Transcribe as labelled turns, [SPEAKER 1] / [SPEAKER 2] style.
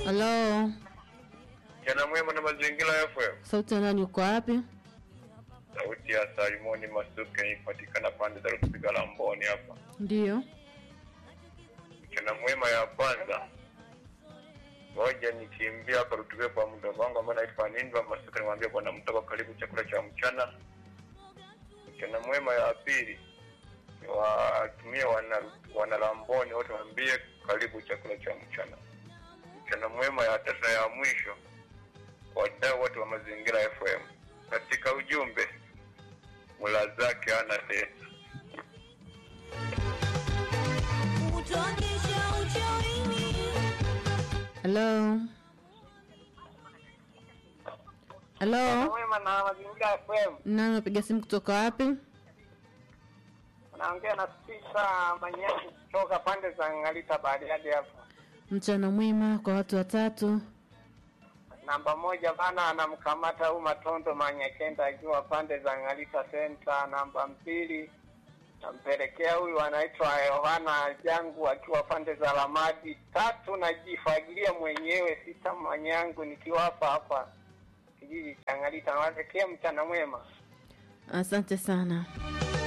[SPEAKER 1] Halo,
[SPEAKER 2] Mchana mwema na mazingira FM.
[SPEAKER 1] sauti ya nani? Uko wapi?
[SPEAKER 2] Sauti ya Salimoni Masuke ipatikana pande za Rupiga la Mboni hapa.
[SPEAKER 1] Ndiyo.
[SPEAKER 2] Mchana mwema ya kwanza. Ngoja nikimbia hapa Rutube kwa muda wangu ambao naitwa Ninva Masuke nimwambia bwana mtoka karibu chakula cha mchana. Mchana mwema ya pili. Watumie wana wana Lamboni wote waambie karibu chakula cha mchana. Mchana mwema ya tatu na ya mwisho. Wadau wote wa mazingira FM. Katika ujumbe mula zake ana tesa.
[SPEAKER 1] Halo. Halo.
[SPEAKER 3] Mwema na mazingira FM.
[SPEAKER 1] Nani unapiga simu kutoka wapi?
[SPEAKER 3] Naongea na Spisa Manyanyi kutoka pande za Ngalita Bariadi hapa.
[SPEAKER 1] Mchana mwema kwa watu watatu.
[SPEAKER 3] Namba moja bana anamkamata huyu Matondo Manyakenda akiwa pande za Ngalita Center. Namba mbili nampelekea huyu anaitwa Yohana Jangu akiwa pande za Lamadi. Tatu najifagilia mwenyewe Sita Manyangu nikiwa hapa hapa kijiji cha Ngalita. Nawatakia mchana mwema.
[SPEAKER 1] Asante sana.